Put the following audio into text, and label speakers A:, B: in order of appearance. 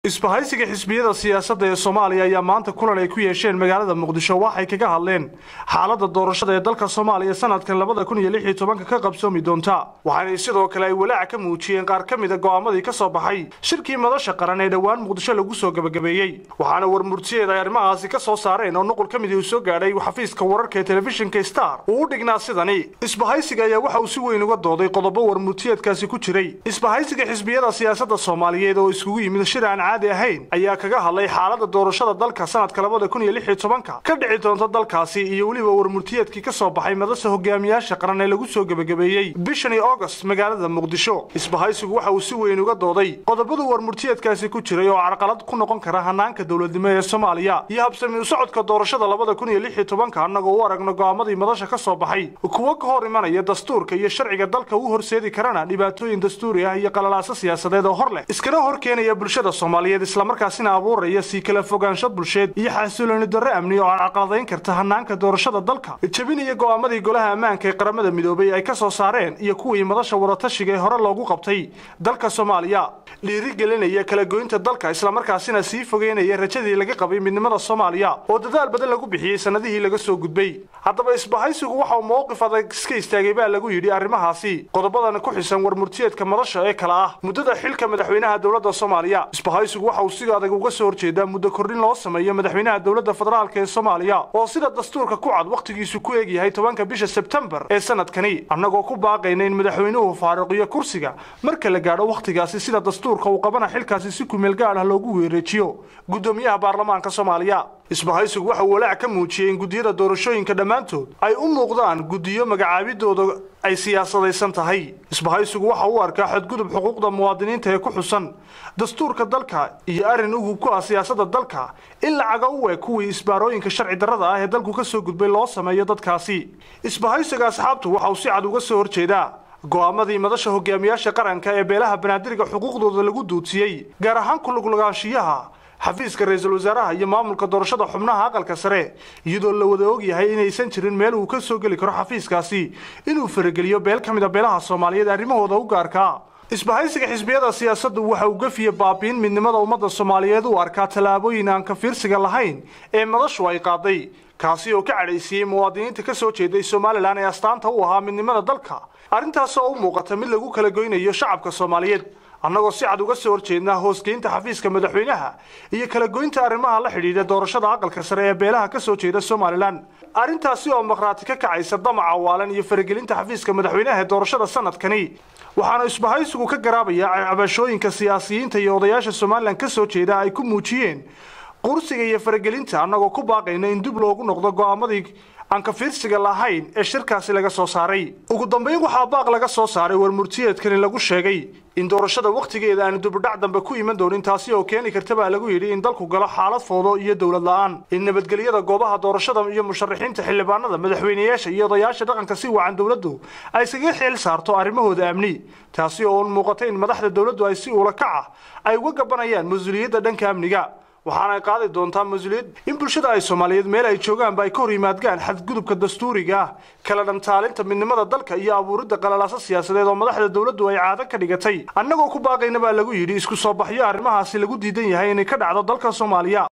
A: isbahaysiga xisbiyada siyaasadda ee soomaaliya ayaa maanta kulan ay ku yeesheen magaalada muqdisho waxay kaga hadleen xaaladda doorashada ee dalka soomaaliya sanadkan labada kun iyo lix iyo tobanka ka qabsoomi doonta waxaana sidoo kale ay walaac ka muujiyeen qaar ka mida go'aamadii ka soo baxay shirkii madasha qaran ee dhowaan muqdisho lagu soo gebagabeeyey waxaana warmurtiyeed ay arrimahaasi ka soo saareen oo nuqul ka midii uu soo gaadhay xafiiska wararka ee telefishinka star uu u dhignaa sidani isbahaysiga ayaa waxa uu si weyn uga dooday qodobo warmurtiyeedkaasi ku jiray isbahaysiga xisbiyada siyaasadda soomaaliyeed oo iskugu yimid shir aan caadi ahayn ayaa kaga hadlay xaaladda doorashada dalka sanadka labada kun iyo lix iyo tobanka ka dhici doonta dalkaasi iyo weliba warmurtiyeedkii ka soo baxay madasha hogaamiyaasha qaran ee lagu soo gebagabeeyey bishanii august magaalada muqdisho isbahaysigu waxa uu si weyn uga dooday qodobadu warmurtiyeedkaasi ku jiray oo carqalad ku noqon kara hanaanka dowladnimo ee soomaaliya iyo habsami u socodka doorashada labada kun iyo lix iyo tobanka annagoo u aragno go'aamadii madasha ka soo baxay kuwo ka hor imanaya dastuurka iyo sharciga dalka u horseedi karana dhibaatooyin dastuuri ah iyo qalalaaso siyaasadeed oo hor leh iskana hor keenaya bulshada soomaaliyeed islamarkaasina abuuraya sii kala fogaansho bulsheed iyo xasilooni darro amni oo carqaladayn karta hanaanka doorashada dalka jebinaya go'aamadii golaha ammaanka ee qaramada midoobay ay ka soo saareen iyo kuwii madasha wadatashiga ee hore loogu qabtay dalka soomaaliya dhiirigelinaya kala goynta dalka islamarkaasina sii fogeynaya rajadii laga qabay midnimada soomaaliya oo dadaal badan lagu bixiyey sanadihii laga soo gudbay haddaba isbahaysigu waxa uu mowqif adag iska istaagay baa lagu yidhi arrimahaasi qodobadan ku xisan warmurtiyeedka madasha ee kale ah muddada xilka madaxweynaha dowladda soomaaliya isbahaysigu waxa uu si adag uga soo horjeedaa muddo kordhin loo sameeyo madaxweynaha dowladda federaalk ee soomaaliya oo sida dastuurka ku cad wakhtigiisu ku eegyahay tobanka bisha sebtembar ee sanadkani annagoo ku baaqayna in madaxweynuhu faaruqiyo kursiga marka la gaadho wakhtigaasi sida dastuurka uu qabana xilkaasi si kumeel gaad ah loogu weereejiyo guddoomiyaha baarlamaanka soomaaliya isbahaysigu waxa uu walaac ka muujiyey in guddiyada doorashooyinka dhammaantood ay u muuqdaan guddiyo magacaabidooda ay siyaasadaysan tahay isbahaysigu waxa uu arkaa xadgudub xuquuqda muwaadiniinta ee ku xusan dastuurka dalka iyo arrin ugub ku ah siyaasadda dalka in lacaga u eg kuwii isbaarooyinka sharci darrada ah ee dalku ka soo gudbay loo sameeyo dadkaasi isbahaysiga asxaabtu waxa uu si cad uga soo horjeedaa go'aamadii madasha hogaamiyaasha qaranka ee beelaha banaadirga xuquuqdooda lagu duudsiyey gaar ahaan kuluglagaanshiyaha xafiiska ra-iisul wasaaraha iyo maamulka doorashada xubnaha aqalka sare iyadoo la wada ogyahay inaysan jirin meel uu ka soo geli karo xafiiskaasi inuu farageliyo beel ka mid a beelaha soomaaliyeed arrimahooda u gaarkaa isbahaysiga xisbiyada siyaasaddu waxa uu gafiya baabiin midnimada ummadda soomaaliyeed u arkaa tallaabooyin aan ka fiirsiga lahayn ee madashu ay qaaday kaasi oo ka cadhaysiiyey muwaadiniinta ka soo jeeday somalilan ee astaanta u ahaa midnimada dalka arrintaas oo u muuqata mid lagu kala goynayo shacabka soomaaliyeed annagoo si cad uga soo horjeednaa hoosgeynta xafiiska madaxweynaha iyo kala goynta arrimaha la xidhiidha doorashada aqalka sare ee beelaha ka soo jeeda somalilan arrintaasi oo maqhraati ka kacaysa damaca waalan iyo faragelinta xafiiska madaxweynaha ee doorashada sanadkani waxaana isbahaysigu ka garaabayaa cabashooyinka siyaasiyiinta iyo odayaasha somalilan ka soo jeeda ay ku muujiyeen qursiga iyo faragelinta annagoo ku baaqayna in dib loogu noqdo go'aamadii aan ka fiirsiga lahayn ee shirkaasi laga soo saaray ugu dambayn waxaa baaq laga soo saaray warmurtiyeedkani lagu sheegay in doorashada wakhtigeeda aanu dubudhac dambe ku iman doonin taasi oo keeni karta baa lagu yidhi in dalku galo xaalad foodo iyo dowlad la'aan in nabadgelyada goobaha doorashada iyo musharaxiinta xildhibaanada madaxweynayaasha iyo odayaasha dhaqanka si wacan dowladdu ay isaga xeel saarto arrimahooda amni taasi oo muuqata in madaxda dowladdu ay si uula kac ah ay uga gabanayaan mas-uuliyadda dhanka amniga waxaana ay qaadi doontaa mas-uuliyad in bulshada ay soomaaliyeed meel ay joogaanba ay ka hor yimaadgaan xadgudubka dastuuriga ah kala dhantaalinta midnimada dalka iyo abuuridda qalalaaso siyaasadeed oo madaxda dowladdu ay caado ka dhigatay annagoo ku baaqayna baa lagu yidhi isku soo baxyo arrimahaasi lagu diidan yahay inay ka dhacdo dalka soomaaliya